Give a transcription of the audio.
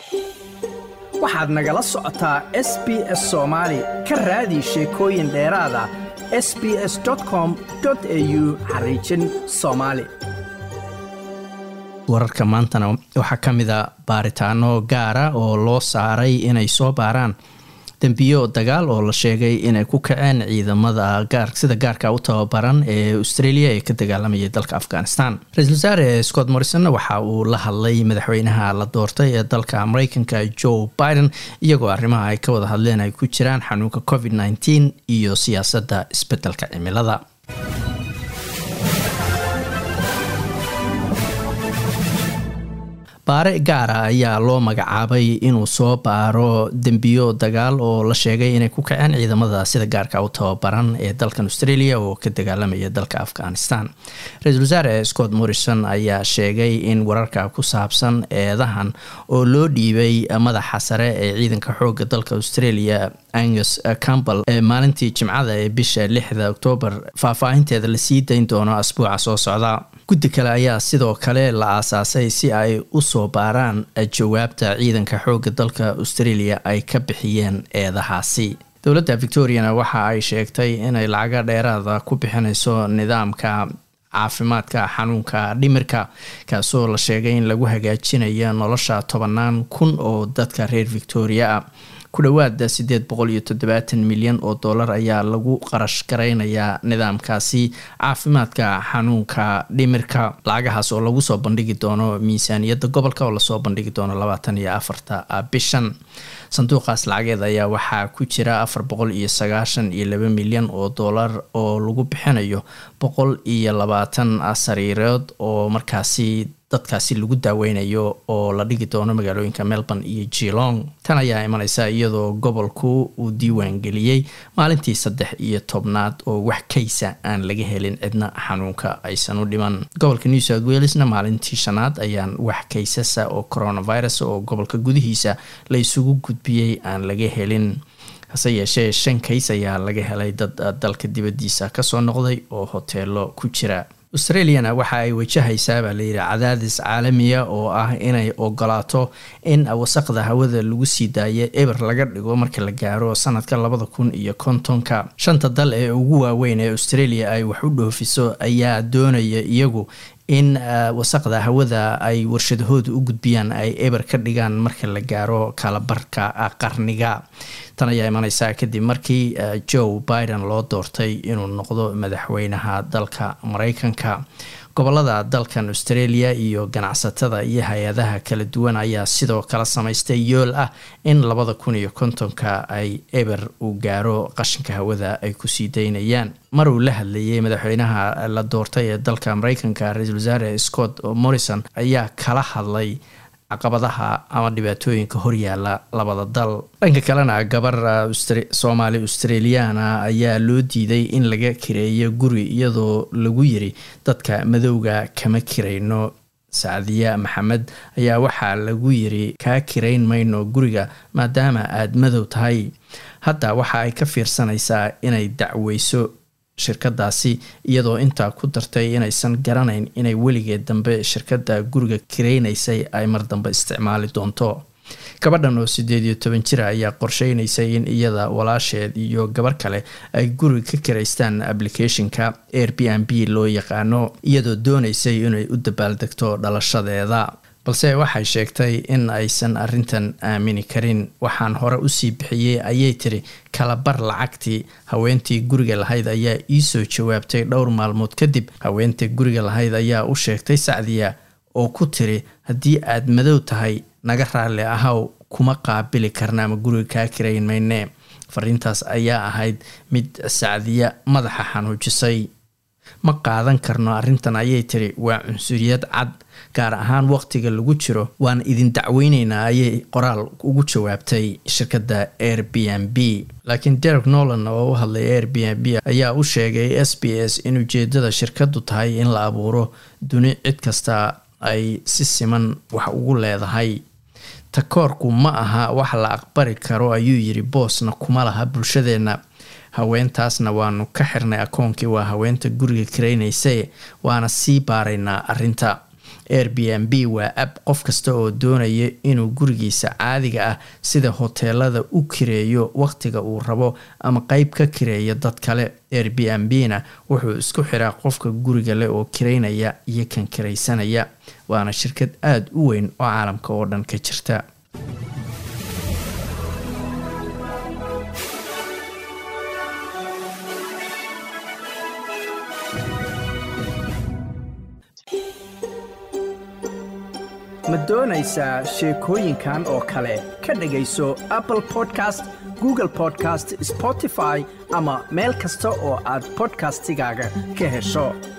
waxaad nagala socotaa s b s soomaali ka raadi sheekooyin dheeraada s b s com au xariijin soomaali wararka maantana waxaa ka mid a baaritaano gaara oo loo saaray inay soo baaraan dembiyo dagaal oo la sheegay inay ku kaceen ciidamada sida gaarka u tababaran ee australia ee ka dagaalamayay dalka afghanistan ra-isul wasaare scott morrison waxa uu la hadlay madaxweynaha la doortay ee dalka mareykanka joe biden iyagoo arrimaha ay ka wada hadleen ay ku jiraan xanuunka covid nteen iyo siyaasadda isbedelka cimilada baare gaara ayaa loo magacaabay inuu soo baaro dembiyo dagaal oo la sheegay inay ku kaceen ciidamada sida gaarka u tababaran ee dalkan australia oo ka dagaalamaya dalka afghanistan ra-iisul wasaare scott morrison ayaa sheegay in wararka ku saabsan eedahan oo loo dhiibay madaxa sare ee ciidanka xooga dalka australia angus campbell ee maalintii jimcada ee bisha lixda oktoobar faahfaahinteeda lasii dayn doono asbuuca soo socda guddi kale ayaa sidoo kale la aasaasay si ay u soo baaraan jawaabta ciidanka xooga dalka australia ay ka bixiyeen eedahaasi dowladda victoriana waxa ay sheegtay inay lacaga dheeraada ku bixinayso nidaamka caafimaadka xanuunka dhimirka kaasoo la sheegay in lagu hagaajinayo nolosha tobanaan kun oo dadka reer victoria ah ku dhowaada sideed boqol iyo toddobaatan milyan oo dollar ayaa lagu qarash garaynayaa nidaamkaasi caafimaadka xanuunka dhimirka lacagahaas oo lagu soo bandhigi doono miisaaniyadda gobolka oo lasoo bandhigi doono labaatan iyo afarta bishan sanduuqaas lacageed ayaa waxaa ku jira afar boqol iyo sagaashan iyo laba milyan oo dollar oo lagu bixinayo boqol iyo labaatan sariirood oo markaasi dadkaasi lagu daaweynayo oo la dhigi doono magaalooyinka melbourne iyo geelong tan ayaa imaneysa iyadoo gobolku uu diiwaan geliyey maalintii saddex iyo tobnaad oo wax kaysa aan laga helin cidna xanuunka aysan u dhiman gobolka new south welesna maalintii shanaad ayaan wax kaysasa oo coronavirus oo gobolka gudihiisa la isugu gudbiyey aan laga helin hase yeeshee shan kays ayaa laga helay dad dalka dibadiisa kasoo noqday oo hoteelo ku jira australiana waxa ay wajahaysaa baa layidhi cadaadis caalamiya oo ah inay ogolaato in wasaqda hawada lagu sii daayo eber laga dhigo marka la gaaro sanadka labada kun iyo kontonka shanta dal ee ugu waaweyn ee australia ay wax u dhoofiso ayaa doonaya iyagu in wasaqda hawada ay warshadahooda u gudbiyaan ay eber ka dhigaan marka la gaaro kalabarka qarniga tan ayaa imaneysaa kadib markii joe biden loo doortay inuu noqdo madaxweynaha dalka mareykanka gobolada dalkan australia iyo ganacsatada iyo hay-adaha kala duwan ayaa sidoo kale samaystay yool ah in labada kun iyo kontonka ay eber uu gaaro qashinka hawada ay kusii daynayaan mar uu la hadlayay madaxweynaha la doortay ee dalka mareykanka ra-iisul wasaare scott morrison ayaa kala hadlay caqabadaha ama dhibaatooyinka horyaala labada dal dhanka kalena gabar soomaali australiana ayaa loo diiday in laga kireeyo guri iyadoo lagu yiri dadka madowga kama kirayno sacdiya maxamed ayaa waxaa lagu yiri kaa kirayn mayno guriga maadaama aada madow tahay hadda waxa ay ka fiirsanaysaa inay dacweyso shirkadaasi iyadoo intaa ku dartay inaysan garanayn inay weligeed dambe shirkadda guriga kireynaysay ay mar dambe isticmaali doonto gabadhan oo sideed iyo toban jira ayaa qorsheynaysay in iyada walaasheed iyo gabar kale ay guriga ka kiraystaan applicationka air b n b loo yaqaano iyadoo doonaysay inay u dabaaldegto dhalashadeeda balse waxay sheegtay in aysan arintan aamini karin waxaan hore usii bixiyey ayay tiri kalabar lacagtii haweentii guriga lahayd ayaa iisoo jawaabtay dhowr maalmood kadib haweentii guriga lahayd ayaa u sheegtay sacdiya oo ku tiri haddii aad madow tahay naga raalli ahaw kuma qaabili karna ama guriga kaa kirayn mayne fariintaas ayaa ahayd mid sacdiya madaxa xanuujisay ma qaadan karno arrintan ayay tiri waa cunsuriyad cad gaar ahaan waqtiga lagu jiro waan idin dacweyneynaa ayay qoraal ugu jawaabtay shirkadda air b n b laakiin derek nolan oo u hadlay air b n b ayaa u sheegay s b s in ujeedada shirkadu tahay in la abuuro duni cid kasta ay si siman wax ugu leedahay takoorku ma aha wax la aqbali karo ayuu yiri boosna kuma laha bulshadeenna haweentaasna waanu ka xirnay akoonkii waa haweenta guriga karaynaysae waana sii baaraynaa arinta air b n b waa ab qof kasta oo doonaya inuu gurigiisa caadiga ah sida hoteelada u kireeyo wakhtiga uu rabo ama qeyb ka kireeya dad kale air b n b na wuxuu isku xiraa qofka guriga leh oo kireynaya iyo kan kiraysanaya waana shirkad aada u weyn oo caalamka oo dhan ka jirta ma doonaysaa sheekooyinkan oo kale ka dhagayso apple podcast google podcast spotify ama meel kasta oo aad bodkastigaaga ka hesho